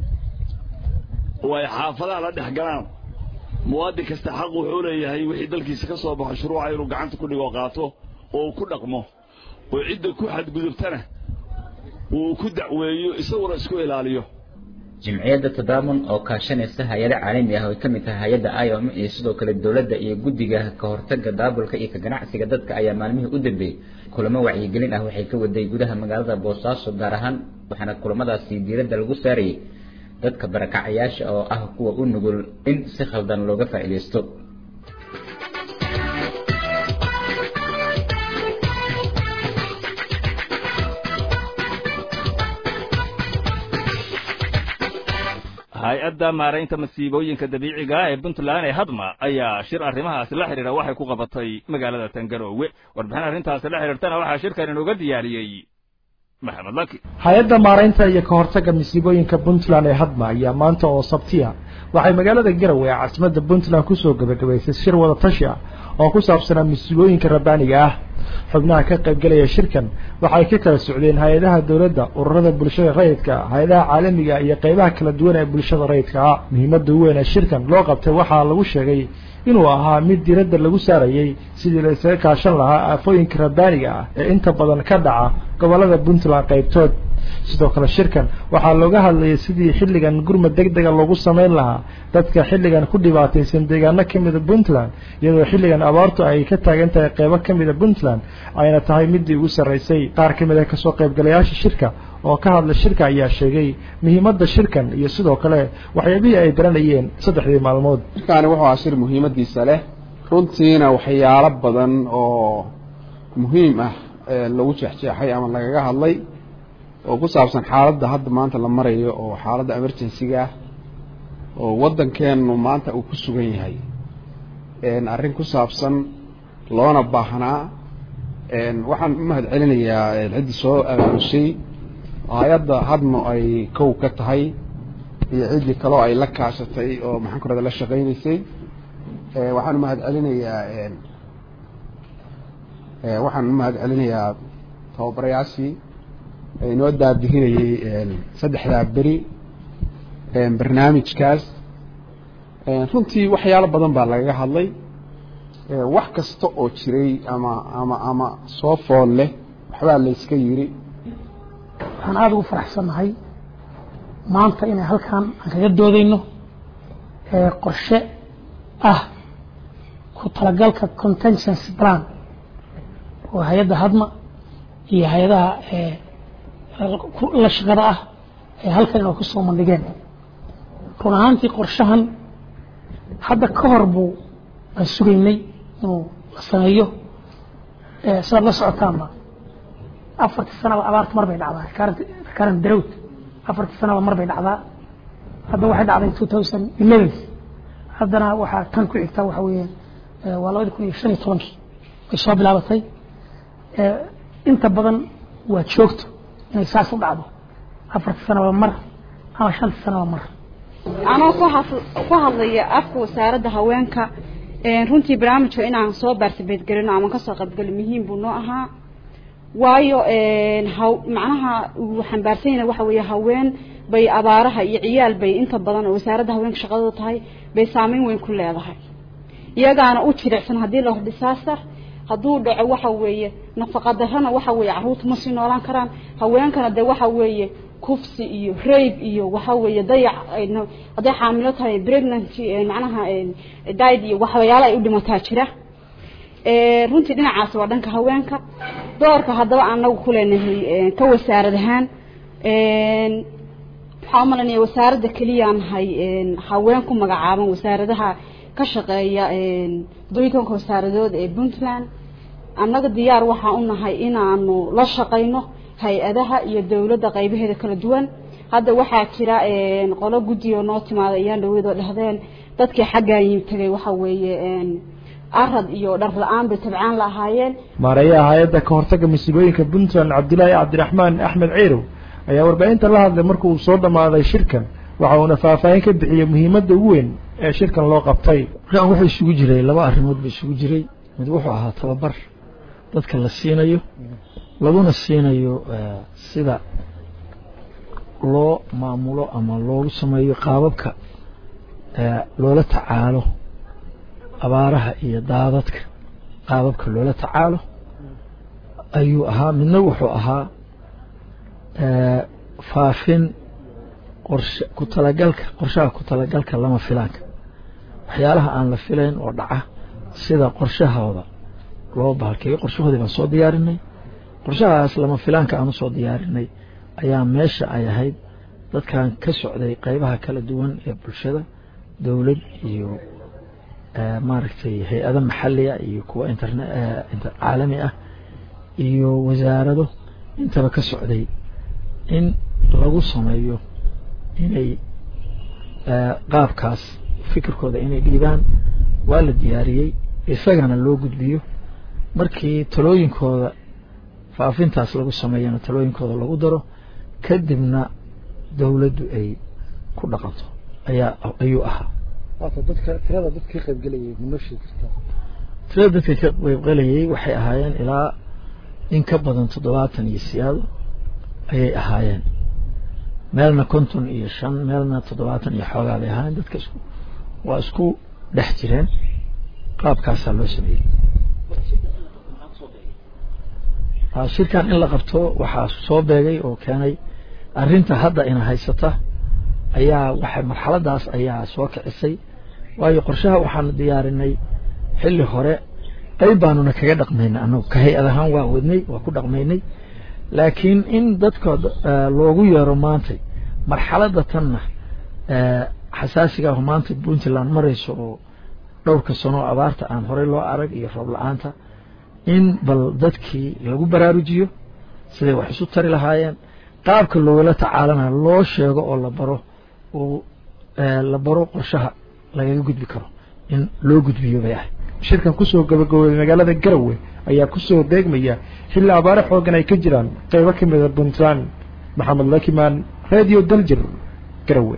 oo ay xaafadaha la dhex galaan muwaadin kasta xaq wuxuu leeyahay wixii dalkiisa ka soo baxo shuruuca inuu gacanta ku dhigo qaato oo uu ku dhaqmo oo cidda ku xadgudubtana uu ku dacweeyo isaguna isku ilaaliyo jimciyadda tadaamun oo kaashanaysa hay-ado caalami ah oo ay ka mid tahay hay-adda iom iyo sidoo kale dowladda iyo guddiga ka hortagga daabulka iyo ka ganacsiga dadka ayaa maalmihii u dambeeyey kulamo wacyigelin ah waxay ka waday gudaha magaalada boosaaso gaar ahaan waxaana kulamadaasi diiradda lagu saarayay dadka barakacayaasha oo ah kuwa u nugul in si khaldan looga faa'iidaysto hay-adda maaraynta masiibooyinka dabiiciga ee puntland ee hadma ayaa shir arrimahaasi la xidhiidha waxay ku qabatay magaalada tangaroowe warbixin arrintaasi la xidhiirtana waxaa shirkan inooga diyaariyey maxamed laki hay-adda maaraynta iyo ka hortagga masiibooyinka puntland ee hadma ayaa maanta oo sabtiya waxay magaalada garowe ee caasimadda puntland kusoo gabagabaysay shir wada tashi ah oo ku saabsanaa masiibooyinka rabbaaniga ah xubnaha ka qaybgelaya shirkan waxay ka kala socdeen hay-adaha dowladda ururada bulshada rayidka hay-adaha caalamiga iyo qeybaha kala duwan ee bulshada rayidka ah muhiimadda weyn ee shirkan loo qabtay waxaa lagu sheegay inuu ahaa mid diiradda lagu saarayey sidii la isaga kaashan lahaa aafooyinka rabbaaniga ah ee inta badan ka dhaca gobollada puntland qaybtood sidoo kale shirkan waxaa looga hadlayay sidii xilligan gurmad deg dega loogu samayn lahaa dadka xilligan ku dhibaataysan deegaano ka mida puntland iyadoo xilligan abaartu ay ka taagan tahay qeybo ka mida puntland ayna tahay midii ugu sarraysay qaar ka mid a kasoo qaybgalayaasha shirka oo ka hadla shirka ayaa sheegay muhiimadda shirkan iyo sidoo kale waxyaabihii ay baranayeen saddexdii maalmood shirkaani wuxuu ahaa shir muhiimadiisa leh runtiina waxyaalo badan oo muhiim ah lagu jeexjeexay ama lagaga hadlay oo ku saabsan xaaladda hadda maanta la marayo oo xaaladda emergency-ga ah oo waddankeenu maanta uu ku sugan yahay arrin ku saabsan loona baahnaa waxaan u mahad celinayaa ciddii soo abaabushay hay-adda hadmo ay kow ka tahay iyo ciddii kaloo ay la kaashatay oo maxaan ku rahda la shaqaynaysay waxaan u mahad celinayaa waxaan u mahad celinayaa tababarayaashii inoo daadihinayey saddexdaa beri barnaamijkaas runtii waxyaalo badan baa lagaga hadlay wax kasta oo jiray ama ama ama soo fool leh waxbaa layska yiri waxaan aada ugu faraxsannahay maanta inay halkan aan kaga doodayno qorshe ah ku talagalka contingency plan oo hay-adda hadma iyo hay-adaha la shaqada ah ee halkan inoo kusoo mandhigeen run ahaantii qorshahan hadda ka hor buu aan sugaynay inuu la sameeyo sidaad la socotaanba afartii sanaba abaarta mar bay dhacdaa rekaran darowd afartii sanaba mar bay dhacdaa hadda waxay dhacday two thousand eleven haddana waxaa tan ku xigtaa waxa weeye waa labadi kun iyo shan iyo tobankii way soo bilaabatay inta badan waa joogto inay saas u dhacdo afartii sanaba mar ama shantii sanaba mar anoo ku hadlaya afka wasaaradda haweenka runtii barnaamijka inaan soo baartabeedgelino ama kasoo qaybgalo muhiim buu noo ahaa waayo macnaha uu xambaarsan yahay waxa weeye haween bay abaaraha iyo ciyaal bay inta badan oo wasaaradda haweenka shaqadooda tahay bay saameyn weyn ku leedahay iyagaana u jilicsan haddii la hor disaster hadduu dhaco waxa weeye nafaqa darrana waxa weeye carruurta ma sii noolaan karaan haweenkana dee waxa weeye kufsi iyo rabe iyo waxa weeye dayac hadday xaamilo tahay pregnancy macnaha died iyo waxyaalo ay u dhimataa jira runtii dhinacaasi waa dhanka haweenka doorka haddaba anagu ku leenahay ka wasaarad ahaan waxaa umalanaya wasaaradda keliyaan nahay haween ku magacaaban wasaaradaha ka shaqeeya toddobiyi tobanka wasaaradood ee puntland annaga diyaar waxaan u nahay inaanu la shaqayno hay-adaha iyo dowladda qaybaheeda kala duwan hadda waxaa jira qolo guddiga noo timaada ayaan dhaweydoo dhahdeen dadkii xaggaa yim tegay waxa weeye arad iyo dhar la-aan bay tabcaan la ahaayeen maareeyaha hay-adda ka hortagga masiibooyinka puntland cabdilaahi cabdiraxmaan axmed ciirow ayaa warbaahinta la hadlay marka uu soo dhammaaday shirkan waxa uuna faahfaahin ka bixiyey muhiimadda ugu weyn ee shirkan loo qabtay markaan wuxuu isugu jiray laba arrimood ba isugu jiray mid wuxuu ahaa tababar dadka la siinayo laguna siinayo sida loo maamulo ama loogu sameeyo qaababka loola tacaalo abaaraha iyo daadadka qaababka loola tacaalo ayuu ahaa midna wuxuu ahaa faafin qorshe ku talagalka qorshaha ku talagalka lama filaanka waxyaalaha aan la filayn oo dhaca sida qorshahooda loo bahalkeeyo qorshahoodii baan soo diyaarinay qorshahaas lama filaanka aan usoo diyaarinay ayaa meesha ay ahayd dadkan ka socday qeybaha kala duwan ee bulshada dowlad iyo maaragtay hay-ado maxaliya iyo kuwa interne caalami ah iyo wasaarado intaba ka socday in lagu sameeyo inay qaabkaas fikirkooda inay dhiibaan waa la diyaariyey isagana loo gudbiyo markii talooyinkooda faafintaas lagu sameeyana talooyinkooda lagu daro kadibna dowladdu ay ku dhaqanto ayaa ayuu ahaa dadka tirada dadkii qaybgelayay ma sheegi kartaa tirada dadka ka qaybgelayay waxay ahaayeen ilaa in ka badan toddobaatan iyo siyaado ayay ahaayeen meelna konton iyo shan meelna toddobaatan iyo xoogaa bay ahaayeen dadka isku waa isku dhex jireen qaabkaasaa loo sameeyey shirkan in la qabto waxaa soo beegay oo keenay arrinta hadda ina haysata ayaa waxa marxaladaas ayaa soo kicisay waayo qorshaha waxaanu diyaarinay xilli hore qayb baanuna kaga dhaqmaynay anagu ka hay-ad ahaan waa wadnay waa ku dhaqmaynay laakiin in dadka loogu yeero maantay marxaladda tanna xasaasiga ah maanta puntland marayso oo dhowrka sano abaarta aan horey loo arag iyo roob la-aanta in bal dadkii lagu baraarujiyo siday wax isu tari lahaayeen qaabka loogala tacaalana loo sheego oo la baro oo la baro qorshaha lagaga gudbi karo in loo gudbiyo bay ahay shirkan kusoo gabagabooday magaalada garowe ayaa kusoo deegmaya xilli abaare xoogan ay ka jiraan qeybo ka mida puntland maxamed lakimaan radio daljir garowe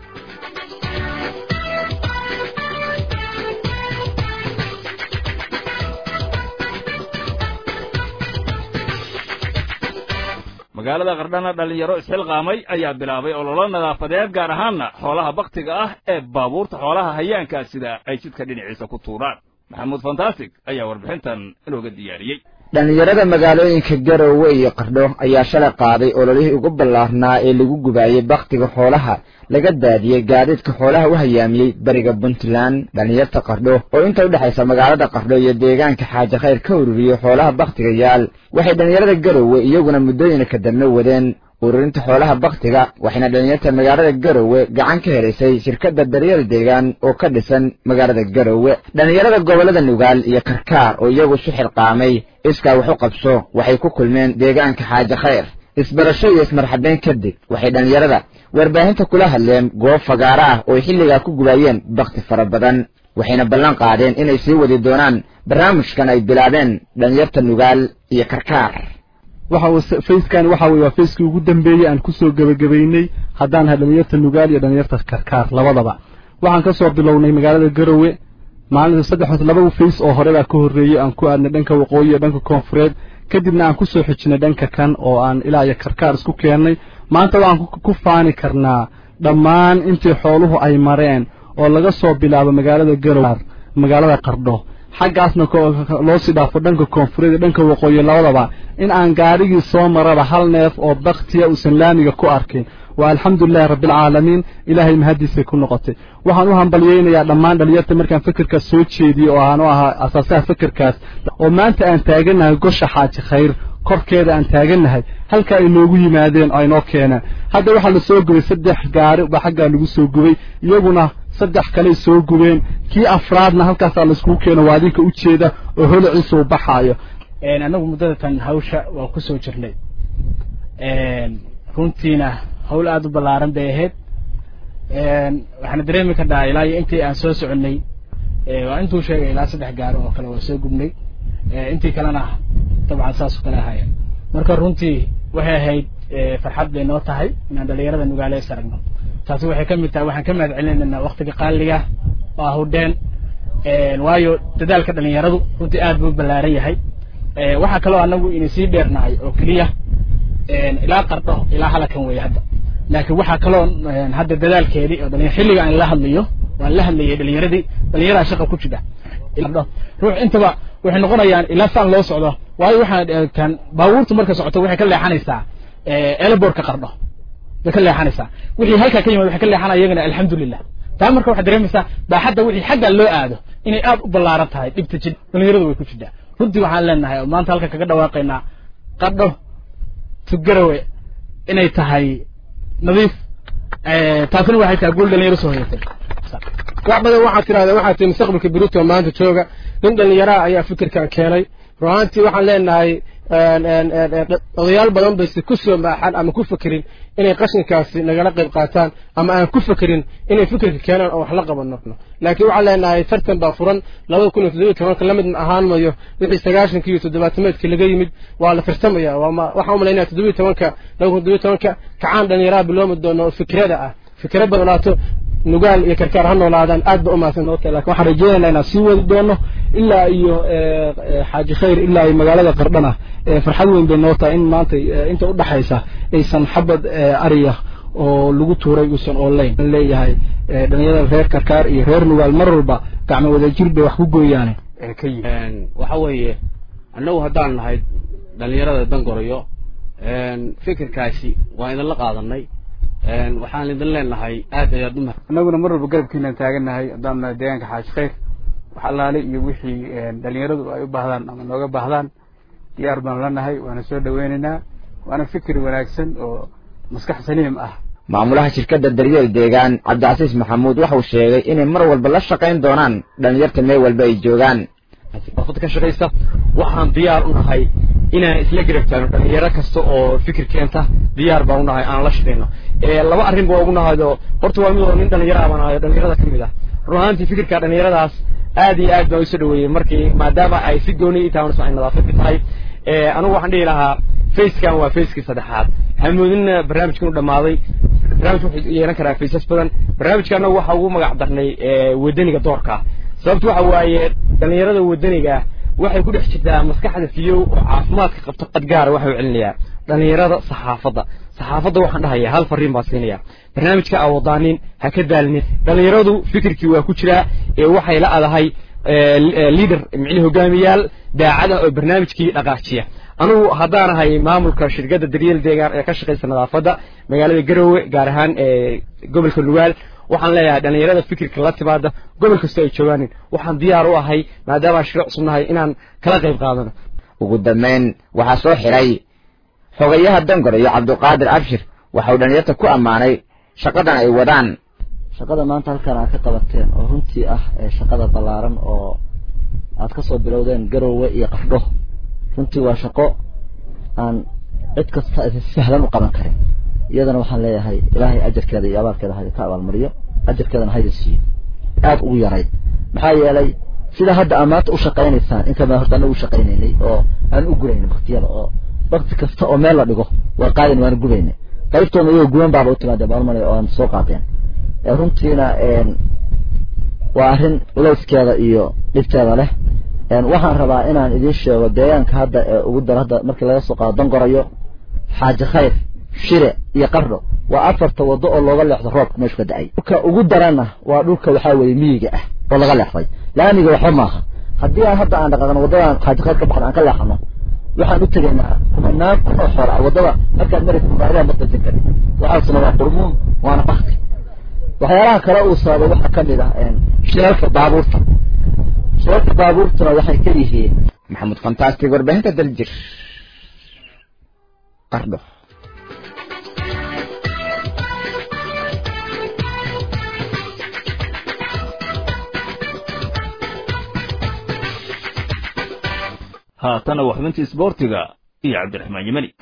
magaalada qardhana dhallinyaro isxilqaamay ayaa bilaabay ololo nadaafadeed gaar ahaanna xoolaha baktiga ah ee baabuurta xoolaha hayaankaa sida ay jidka dhinaciisa ku tuuraan maxamuud fantastic ayaa warbixintan inooga diyaariyey dhallinyarada magaalooyinka garowe iyo qardho ayaa shalay qaaday ololihii ugu ballaarnaa ee lagu gubaayey bakhtiga xoolaha laga daadiyey gaadiidka xoolaha u hayaamiyey bariga puntland dhallinyarta qardho oo inta u dhexaysa magaalada qardho iyo deegaanka xaaji khayr ka ururiyey xoolaha bakhtiga yaal waxay dhallinyarada garowe iyaguna muddooyinka dambe wadeen ururinta xoolaha bakhtiga waxayna dhallinyarta magaalada garowe gacan ka helaysay shirkadda daryeel deegaan oo ka dhisan magaalada garowe dhallinyarada gobollada nugaal iyo karkaar oo iyagu isu xilqaamay iskaa wax u qabso waxay ku kulmeen deegaanka xaaji khayr isbarasho iyo ismarxabeyn kadib waxay dhallinyarada warbaahinta kula hadleen goob fagaaro ah oo ay xilligaa ku gubaayeen bakhti fara badan waxayna ballan qaadeen inay sii wadi doonaan barnaamijkan ay bilaabeen dhallinyarta nugaal iyo karkaar waxa fayskan waxa weye waa fayskii ugu dambeeyey aan kusoo gebagabaynay haddaan nahay dhalinyarta nugaal iyo dhalinyarta karkaar labadaba waxaan ka soo bilownay magaalada garowe maalinta saddex laba fays oo hore baa ka horreeyey aan ku aadnay dhanka waqooyi iyo dhanka koonfureed kadibna aan kusoo xijinay dhanka kan oo aan ilaa iyo karkaar isku keennay maanta waxaan ku faani karnaa dhammaan intii xooluhu ay mareen oo laga soo bilaabo magaalada garowe magaalada qardho xaggaasna loo sii dhaafo dhanka koonfureed iyo dhanka waqooyi labadaba in aan gaadhigii soo maraba hal neef oo baktiya uusan laamiga ku arkin waa alxamdulilahi rabbialcaalamiin ilaahay mahadiisay ku noqotay waxaan u hambalyeynayaa dhammaan dhalinyarta markaan fikirkaas soo jeediyey oo aan u ahaa asaasaha fikirkaas oo maanta aan taagannahay gosha xaaji khayr korkeeda aan taagannahay halka ay noogu yimaadeen oo ay noo keeneen hadda waxaa la soo gubay saddex gaari baa xaggaa lagu soo gubay iyaguna saddex kaley soo gubeen kii afraadna halkaasaa laiskugu keeno waa adinka u jeeda oo holiciisa uu baxaayo annagu muddada tan hawsha waa ku soo jirnay runtiina hawl aada u ballaaran bay ahayd waxaana dareemi karnaa ilaa iyo intii aan soo soconnay waa intuu sheegay ilaa saddex gaaro oo kale waa soo gubnay intii kalena dabcan saas oo kale ahaayeen marka runtii waxay ahayd farxad bay noo tahay inaan dhalinyarada nugaale is aragno taasi waxay ka mid tahay waxaan ka mahad celinaynaa waktiga qaaliga oo ah hudheen waayo dadaalka dhalinyaradu runtii aad buu ballaaran yahay waxaa kaloo anagu ina sii dheernahay oo keliya ilaa qardho ilaa halakan weeye hadda laakiin waxaa kaloo hadda dadaalkeedii oo dhalinyar xilliga aan la hadlayo waan la hadlayay dhalinyaradii dhalinyaraa shaqa ku jira ruux intaba waxay noqonayaan ilaa saan loo socdo waayo waxaan eegtaan baabuurtu marka socoto waxay ka leexanaysaa elborka qardho bay ka leexanaysaa wixii halkaa ka yimid waxay ka leexanaya iyagana alxamdulilah taa marka waxaad dareemaysaa baaxadda wixii xagga loo aado inay aad u ballaaran tahay dhibta jid dhalinyaradu way ku jirtaa runtii waxaan leenahay oo maanta halka kaga dhawaaqaynaa qardho tugarawe inay tahay nadiif taasina waxay tahay guul dhalinyaro soo hoyatay wax badan waxaad tirahdeen waxaad tihi mustaqbalka berito maanta jooga nin dhallinyaraha ayaa fikirkan keenay ruhaantii waxaan leenahay odayaal badan bayse ku soo maaxan ama ku fekerin inay qashinkaasi nagala qayb qaataan ama aan ku fekerin inay fikirka keenaan oo wax la qabano laakiin waxaan leenahay tartan baa furan labada kun iyo toddobiyo tobanka lamid ahaan mayo wixii sagaashankii iyo toddobaatameedkii laga yimid waa la tartamaya waxaan umalaynaya toddobiyo tobanka laba kun toddobiyo tobanka kacaan dhallinyaraha biloomi doono oo fikrada ah fikra badnaato nugaal iyo karkaar ha noolaadaan aad ba umahadsan lakin waxaan rajeynaynaa inaan sii wadi doono ilaa iyo xaaji khayr ilaa iyo magaalada qardhana farxad weyn bay noo tahay in maanta inta udhaxaysa aysan xabad ariya oo lagu tuuray uusan online leeyahay dhalinyarada reer karkaar iyo reer nugaal mar walba gacmo wadajir bay wax ku gooyaane ka yimi waxa weeye annagu haddaan nahay dhalinyarada dangorayo fikirkaasi waa idinla qaadanay waxaan idin leenahay aad ayaad u annaguna mar walba garabkiinaan taagannahay haddaan nahay deegaanka xaaji khayr wax allaale iyo wixii dhalinyaradu ay u baahdaan ama nooga baahdaan diyaar baan la nahay waana soo dhaweynaynaa waana fikir wanaagsan oo maskax saliim ah maamulaha shirkadda daryeel deegaan cabdicasiis maxamuud waxau sheegay inay mar walba la shaqayn doonaan dhalinyarta meel walba ay joogaan ka shaqaysa waxaan diyaar u nahay inaan isla garab taagno dhalinyaro kasta oo fikir keenta diyaar baan unahay aan la shaqayno laba arrin ba ugu nahayo horta waa mid oo nin dhalinyaro baan ahayo dhalinyarada ka mid ah run ahaantii fikirka dhalinyaradaas aad iyo aad baan usoo dhaweeyey markii maadaama ay si gooni ii tahay ay nadaafadka tahay anigu waxaan dhihi lahaa facekan waa facekii saddexaad hamoodinna barnaamijkan u dhammaaday barnaamij wuxuu yeelan karaa faces badan barnaamijka anagu waxa ugu magac darnay wadaniga doorka sababtu waxa waaye dhalinyarada wadaniga waxay ku dhex jirtaa maskaxda fiyow oo caafimaadka qabto qadgaara waxau celinayaa dhalinyarada saxaafadda saxaafadda waxaan dhahayaa hal fariin baa siinaya barnaamijka aa wadaanin ha ka daalinin dhalinyaradu fikirkii waa ku jiraa ee waxay la adahay leader micni hogaamiyaal daacada oo barnaamijkii dhaqaajiya anugu haddaan ahay maamulka shirkadda daryeel deegaan ee ka shaqaysa nadaafadda magaalada garowe gaar ahaan gobolka nugaal waxaan leeyahay dhalinyarada fikirka la timaada gobol kasta ay joogaanin waxaan diyaar u ahay maadaama shiro cusub nahay inaan kala qayb qaadano ugu dambayn waxaa soo xiray xogayaha dangor iyo cabdiqaadir abshir waxau dhalinyarta ku ammaanay shaqadan ay wadaan shaqada maanta halkan aad ka qabateen oo runtii ah shaqada ballaaran oo aad ka soo bilowdeen garowe iyo qardho runtii waa shaqo aan cid kasta si sahlan u qaban karin iyadana waxaan leeyahay ilaahay ajarkeeda iyo abaalkeeda hayda ka abaalmariyo ajarkeedana hayda siiyo aada ugu yaray maxaa yeelay sida hadda aad maanta u shaqaynaysaan inkamaa horta anagu u shaqaynaynay oo aan u guraynay baktiyada oo bakti kasta oo meel la dhigo waa qaadin waana gubaynay qaybtoona iyagoo guban baaba u timaadee baalmalay oo aan soo qaadeen runtiina waa arrin leyskeeda iyo dhibteeda leh waxaan rabaa inaan idiin sheego deegaanka hadda ee ugu daro hadda markii laga soo qaado dangoroyo xaaji khayr shire iyo qardho waa afarta waddo oo looga leexdo roobka meeshu ka da-ay dhulka ugu darana waa dhulka waxaa weeye miyiga ah oo laga leexday laamiga waxba maaha haddii aan hadda aan dhaqaaqno waddadan xaaji khayr ka baxno aan ka leexano waxaan u tegaynaa kumanaan kun oo xoolo ah waddada markaad maraysa mubaaraha ma qasin karin waxaasna waa qurmuun waana bakti waxyaalaha kale uu sababay waxaa ka mid ah shilalka baabuurta shilalka baabuurtuna waxay ka yihiin maxamuud fantastic warbaahinta daljir qardho haatana waa xubintii isboortiga iyo cabdiraxmaan yemani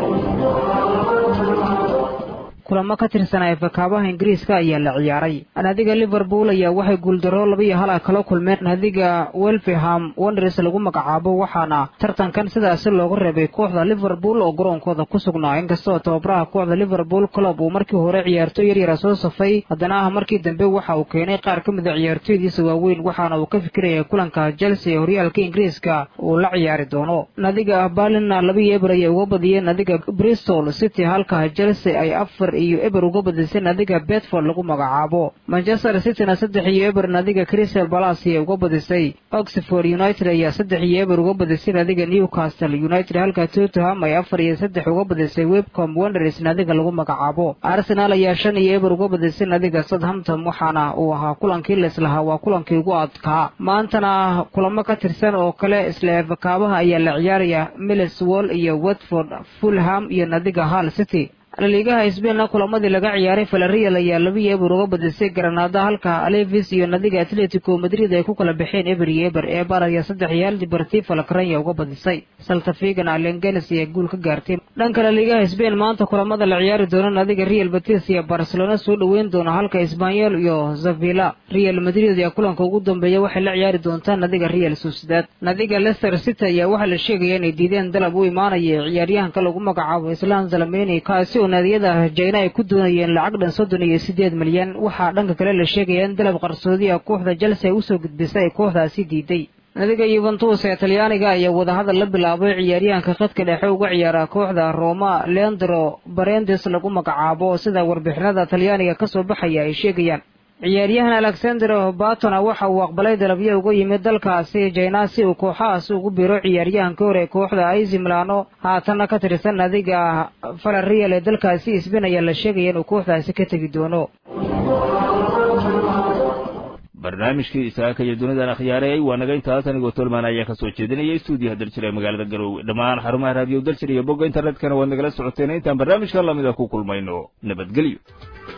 kulamo ka tirsanaa fakaabaha ingiriiska ayaa la ciyaaray naadiga liverpool ayaa waxay guuldaro labaiyo hal ah kala kulmeen naadiga welfeham wonders lagu magacaabo waxaana tartankan sidaasi looga reebay kooxda liverpool oo garoonkooda ku sugnaa inkastoo tababaraha kooxda liverpool club uu markii hore ciyaartoy yaryara soo safay haddana ah markii dambe waxa uu keenay qaar ka mida ciyaartoydiisa waaweyn waxaana uu ka fikiraya kulanka chelsea ee horyaalka ingiriiska uu la ciyaari doono naadiga balina labaiyo eber ayay uga badiyeen naadiga bristol city halka chelsea ay afar iyo eber uga badisay naadiga bedford lagu magacaabo manchester cityna saddex iyo eber naadiga crystal balas ayay uga badisay oxford united ayaa saddex iyo eber uga badisay naadiga newcastle united halka tottenham ay afar iyo saddex uga badisay webcom wonders naadiga lagu magacaabo arsenal ayaa shan iyo eber uga badisay naadiga southampton waxaana uu ahaa kulankii leslahaa waa kulankii ugu adkaa maantana kulamo ka tirsan oo kale isla fakaabaha ayaa la ciyaaraya millswall iyo watford fulham iyo naadiga hall city laliigaha sbainna kulamadii laga ciyaaray valerial ayaa labiyo eber uga badisay garanaada halka alevis iyo nadiga atletico madrid ay ku kala baxeen eber iyo eber eebar ayaa saddex iyo hal dibartifa lakranya uga badisay saltafigan alengenes ayaa guul ka gaartay dhanka laliigaha sbain maanta kulamada la ciyaari doona nadiga real batis iyo barcelona soo dhoweyn doona halka isbanyol iyo zavilla real madrid ayaa kulanka ugu dambeeya waxay la ciyaari doontaa nadiga real sociedad nadiga leicester city ayaa waxaa la sheegaya inay diideen dalab u imaanaya ciyaaryahanka lagu magacaabo islaan zalameni kaasi oo naadiyada jayna ay ku doonayeen lacag dhan soddon iyo siddeed milyan waxaa dhanka kale la sheegaya in dalab qarsoodi ah kooxda chelsea ay usoo gudbisay ay kooxdaasi diiday nadiga yuventus ee talyaaniga ayaa wadahadal la bilaabay ciyaaryahanka khadka dhexe uga ciyaara kooxda roma leandro barendes lagu magacaabo sida warbixinada talyaaniga ka soo baxaya ay sheegayaan ciyaaryahan alexander batona waxa uu aqbalay dalabyo uga yimid dalkaasi jayna si uu kooxahaas ugu biro ciyaaryahankii hore ee kooxda aizi milano haatanna ka tirsan nadiga valerial ee dalkaasi isbin ayaa la sheegaya inuu kooxdaasi ka tegi doono barnaamijkii isaaka iyo dunidan akhyaareey waa naga intaas anigoo tolmaan ayaa ka soo jeedinayay stuudiyaha daljir ee magaalada garoowe dhammaan xarumaha raadiyo daljir iyo bogga internetkana waad nagala socoteen intaan barnaamijka lamida ku kulmayno nabadgelyo